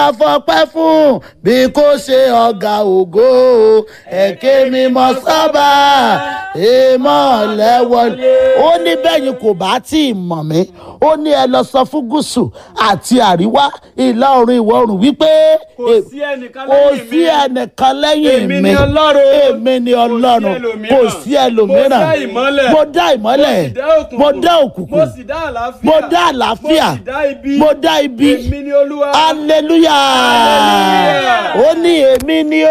fọpẹ́ fún bí kò ṣe ọ̀gá ògo ẹ̀kẹ́ mímọ́ sábà èèmọ̀ lẹ́wọ̀lé. ó ní bẹ́yìn kò bá tí ì mọ̀ mí ó ní ẹ lọ sọ fún gúúsù àti àríwá ìlà oòrùn ìwọ̀ oòrùn wípé kò sí ẹnìkan kò lẹ́yìn sí mi. ẹnìkan lẹ́yìn Èmi mi ni Ọlọ́run. èmi ni ọlọ́run kò sí ẹlòmíràn Mo dá ìmọ́lẹ̀. mo dá ìmọ́lẹ̀ mo sì dá òkùnkùn. mo dá òkùnkùn mo sì dá àlàáfíà. mo dá àlàáfíà mo sì dá ibi. mo dá ibi èmi ni olúwa. hallelujah Hallelujah. ó ní èmi ni